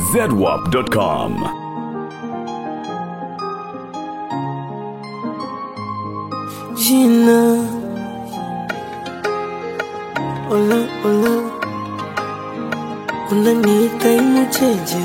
zedwap.com. Jina Ola ola Unaniita imucheje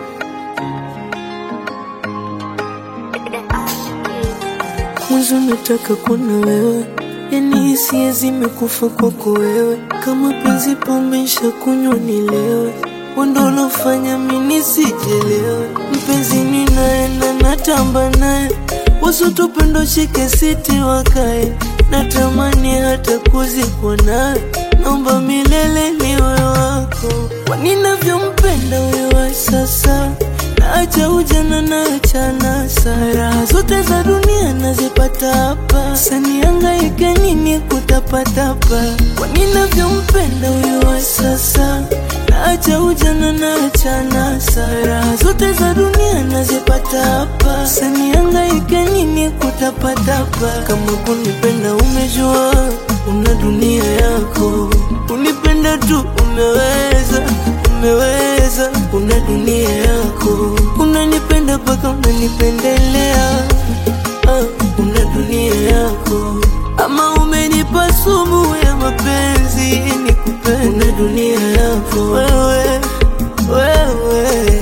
Mwanzo nataka kuona wewe Yani hisia zimekufa kwako wewe Kama penzi pomesha kunywa nilewe Wendo ulofanya mimi sijelewe Mpenzi ninaenda natamba naye Wasutupendo shike siti wakae Natamani hata kuzikwa nawe Naomba milele niwe wako Kwa ninavyompenda wewe sasa Naacha ujana naacha nasa Raha zote za dunia nazipata hapa Sanihangaike nini kutapatapa Kwa ninavyompenda wewe sasa Naacha ujana naacha nasa Raha zote za dunia nazipata hapa Sanihangaike nini kutapatapa Kama kunipenda umejua Una dunia yako Unipenda tu umeweza umeweza, una dunia yako, unanipenda mpaka unanipendelea, ah, una dunia yako, ama umenipa sumu ya mapenzi nikupende, una dunia yako wewe, wewe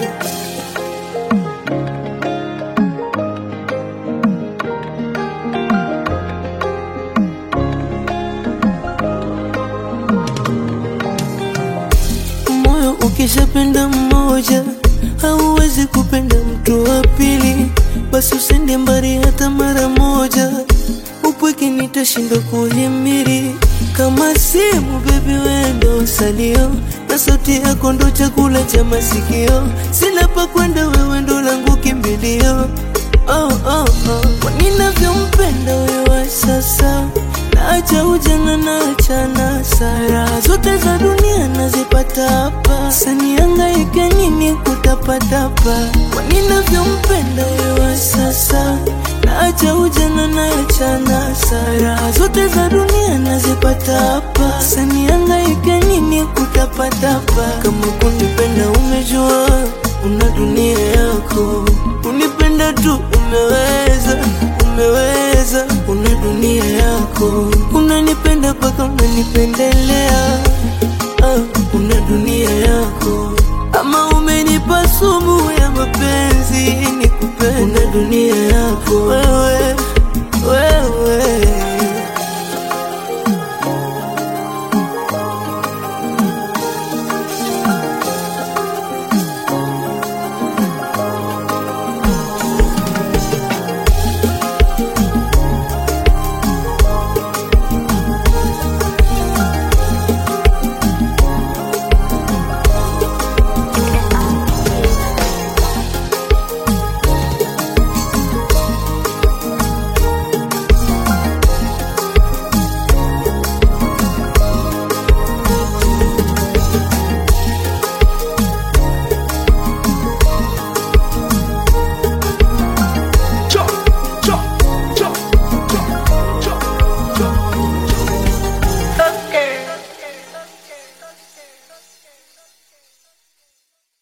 moyo ukishapenda mmoja hauwezi kupenda mtu wa pili, basi usende mbali hata mara moja. Upweke nitashindwa kuhimiri kama simu, bebi wendo salio na sauti yako ndo chakula cha masikio. Sina pa kwenda, wewe ndo langu kimbilio. Oh, oh, oh. Kwa ninavyompenda wewe sasa Naacha ujana naacha nasa Raha zote za dunia nazipata hapa Sanihangaike nini kutapatapa Kwa ninavyompenda wewe sasa Naacha ujana naacha nasa Raha zote za dunia nazipata hapa Sanihangaike nini kutapatapa Kama kunipenda umejua Una dunia yako Unipenda tu umeweza umeweza, una dunia yako, unanipenda mpaka unanipendelea, ah, una dunia yako, ama umenipa sumu ya mapenzi nikupende, una dunia yako wewe,